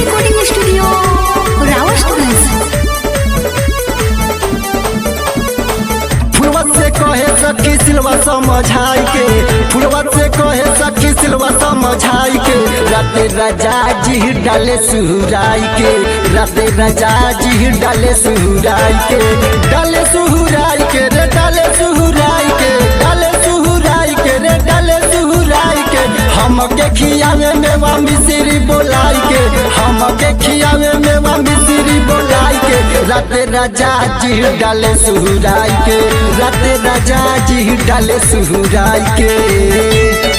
recording studio, Rawashgंज. फुलवा से कहे सखी सिलवा समझाई के फुलवा से कहे सखी सिलवा समझाई के राते राजा जी डाले सुहुराई के राते राजा जी डाले सुहुराई के डाले सुहुराई के रे डाले सुहुराई के डाले सुहुराई के रे डाले सुहुराई के हमके खियावे मेवा मिश्री बोलाई के हमके खियावे मेवा मिश्री बोलाई के राते राजा जी डाले सुहुराई के राते राजा जी डाले सुहुराई के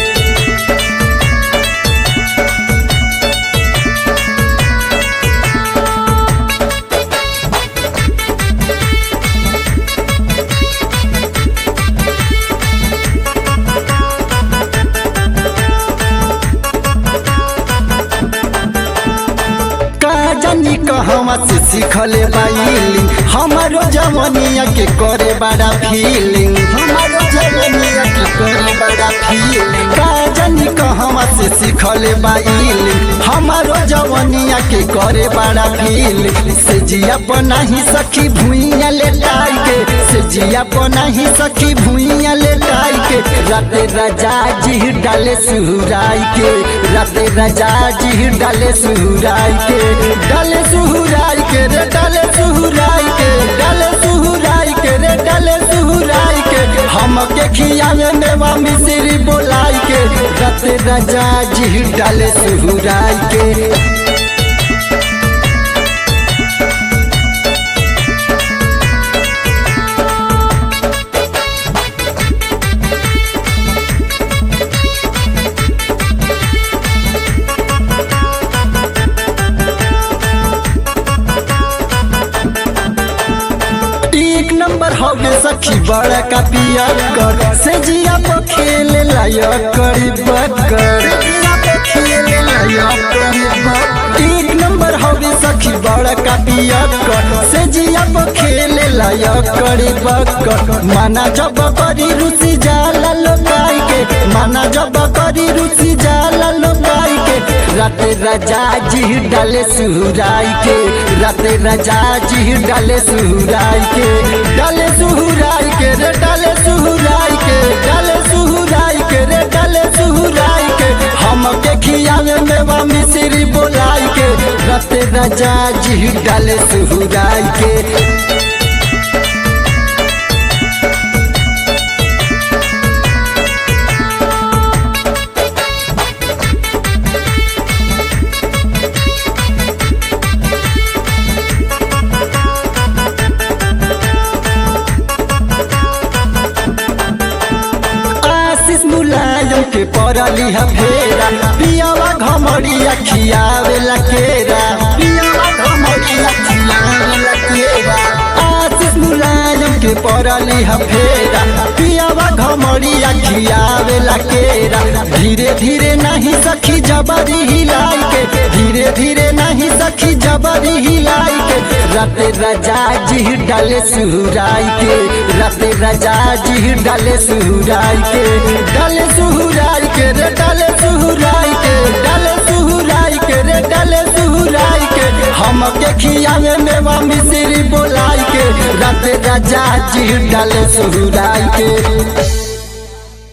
का जानी कहवा से सीखले बाइलिंग हमारो जवनिया के करे बड़ा फीलिंग हमारो जवनिया के करे बड़ा फीलिंग का जानी कहवा से सीखले बाइलिंग हमारो जवनिया के करे बड़ा फीलिंग से जिया नहीं सखी भुइया लेटाई के से जिया नहीं सखी भुइया लेटाई के राते राजा जी डाले सुहुराई के राते राजा जी डाले सुहुराई के डाले सुहुराई के रे डाले सुहुराई के डाले सुहुराई के रे डाले सुहुराई के हमके खियावे मेवा मिश्री बोलाई के राते राजा जी डाले सुहुराई के एक नंबर हो गए सखी बड़ा का पिया कर से जिया पर खेल लायक करी बकर खेल लायक करी बकर। एक नंबर हो गए सखी बड़ा का पिया कर से जिया पर खेल लायक करी बकर माना जब करी रुचि जाला लोकाई के माना जब करी रुचि जाला लोकाई के राते राजा जी डाले सुहुराई के राते राजा जी डाले सुहुराई के डाले सुहुराई के रे डाले सुहुराई के डाले सुहुराई के रे डाले सुहुराई के हमके खियावे मेवा मिश्री बोलाई के राते राजा जी डाले सुहुराई के आशीष मुलायम के पड़ली है फेरा पियावा घमड़िया खियावे ला केरा पियावा घमड़िया खियावे ला केरा आशीष मुलायम के पड़ली है फेरा पियावा घमड़िया खियावे ला केरा धीरे धीरे नहीं सखी जबरी हिलाई के धीरे धीरे नहीं सखी जबरी हिलाई के राते राजा जी डाले सुहुराई के राते राजा जी डाले सुहुराई के डाले सुहुराई के रे डाले सुहुराई के डाले सुहुराई के रे डाले सुहुराई के हमके खियावे मेवा मिश्री बोलाई के राते राजा जी डाले सुहुराई के